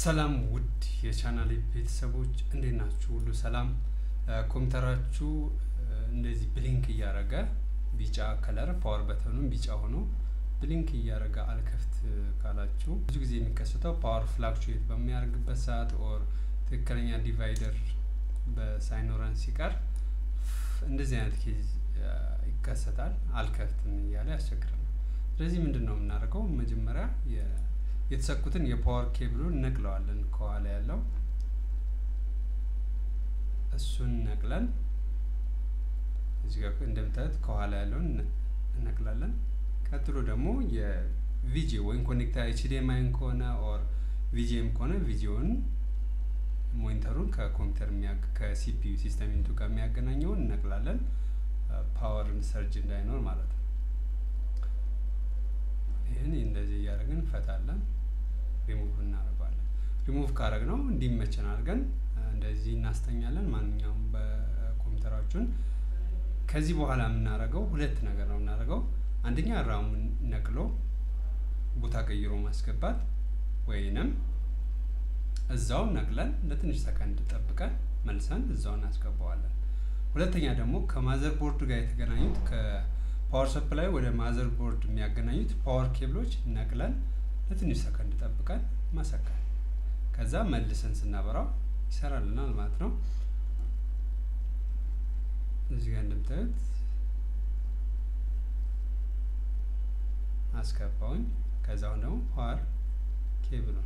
ሰላም ውድ የቻናሌ ቤተሰቦች እንዴት ናችሁ? ሁሉ ሰላም። ኮምፒውተራችሁ እንደዚህ ብሊንክ እያደረገ ቢጫ ከለር ፓወር በተኑም ቢጫ ሆኖ ብሊንክ እያደረገ አልከፍት ካላችሁ ብዙ ጊዜ የሚከሰተው ፓወር ፍላክቹዌት በሚያደርግበት ሰዓት ኦር ትክክለኛ ዲቫይደር በሳይኖረን ሲቀር እንደዚህ አይነት ኬዝ ይከሰታል። አልከፍትም እያለ ያስቸግራል። ስለዚህ ምንድን ነው የምናደርገው? መጀመሪያ የተሰኩትን የፓወር ኬብሉን ነቅለዋለን። ከኋላ ያለው እሱን ነቅለን እዚህ ጋር እንደምታዩት ከኋላ ያለውን እነቅላለን። ቀጥሎ ደግሞ የቪጂ ወይም ኮኔክታ ኤችዲኤምአይን ከሆነ ኦር ቪጂኤም ከሆነ ቪዲዮን ሞኒተሩን ከኮምፒውተር ከሲፒዩ ሲስተም ኢንቱ ጋር የሚያገናኘውን እነቅላለን። ፓወርን ሰርጅ እንዳይኖር ማለት ነው። ይህን እንደዚህ እያደረግን እንፈታለን። ሪሙቭ እናደርገዋለን። ሪሙቭ ካረግ ነው እንዲመቸን አድርገን እንደዚህ እናስተኛለን። ማንኛውም በኮምፒውተራችን ከዚህ በኋላ የምናደርገው ሁለት ነገር ነው የምናደርገው። አንደኛ ራሙን ነቅሎ ቦታ ቀይሮ ማስገባት ወይንም እዛው ነቅለን ለትንሽ ሰከንድ ጠብቀን መልሰን እዛው እናስገባዋለን። ሁለተኛ ደግሞ ከማዘር ቦርድ ጋር የተገናኙት ከፓወር ሰፕላይ ወደ ማዘር ቦርድ የሚያገናኙት ፓወር ኬብሎች ነቅለን ለትንሽ ሰከንድ ጠብቀን መሰካል። ከዛ መልሰን ስናበራው ይሰራልናል ማለት ነው። እዚህ ጋር እንደምታዩት አስገባውኝ። ከዛውን ደግሞ ፓወር ኬብሉን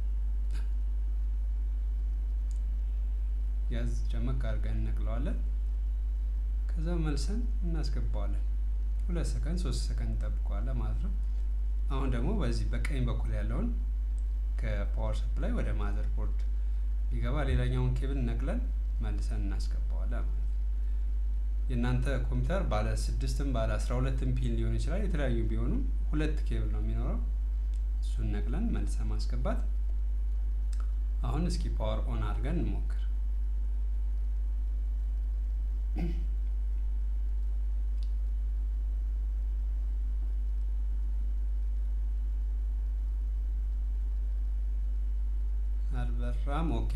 ያዝ ጨመቅ አድርገን እንነቅለዋለን። ከዛ መልሰን እናስገባዋለን። ሁለት ሰከንድ ሶስት ሰከንድ እንጠብቀዋለን ማለት ነው። አሁን ደግሞ በዚህ በቀኝ በኩል ያለውን ከፓወር ሰፕላይ ወደ ማዘር ቦርድ ሊገባ ሌላኛውን ኬብል ነቅለን መልሰን እናስገባዋለን ማለት ነው። የእናንተ ኮምፒውተር ባለ ስድስትም ባለ አስራ ሁለትም ፒን ሊሆን ይችላል። የተለያዩ ቢሆኑም ሁለት ኬብል ነው የሚኖረው። እሱን ነቅለን መልሰን ማስገባት። አሁን እስኪ ፓወር ኦን አድርገን እንሞክር። አልበራም። ኦኬ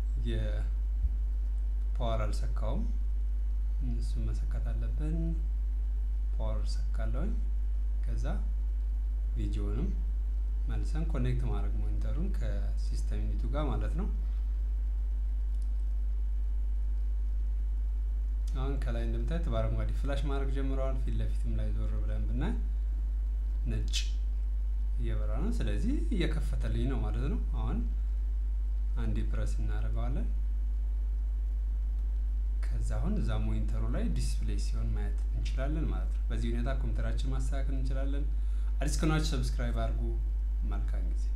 የፓወር አልሰካውም። እሱን መሰካት አለብን። ፓወር ሰካለውኝ። ከዛ ቪዲዮንም መልሰን ኮኔክት ማድረግ ሞኒተሩን ከሲስተም ዩኒቱ ጋር ማለት ነው። አሁን ከላይ እንደምታዩት በአረንጓዴ ፍላሽ ማድረግ ጀምረዋል። ፊት ለፊትም ላይ ዞር ብለን ብናይ ነጭ እየበራ ነው። ስለዚህ እየከፈተልኝ ነው ማለት ነው። አሁን አንዴ ፕረስ እናደርገዋለን። ከዛ አሁን እዛ ሞኒተሩ ላይ ዲስፕሌይ ሲሆን ማየት እንችላለን ማለት ነው። በዚህ ሁኔታ ኮምፒውተራችን ማስተካከል እንችላለን። አዲስ ከሆናችሁ ሰብስክራይብ አድርጉ። መልካም ጊዜ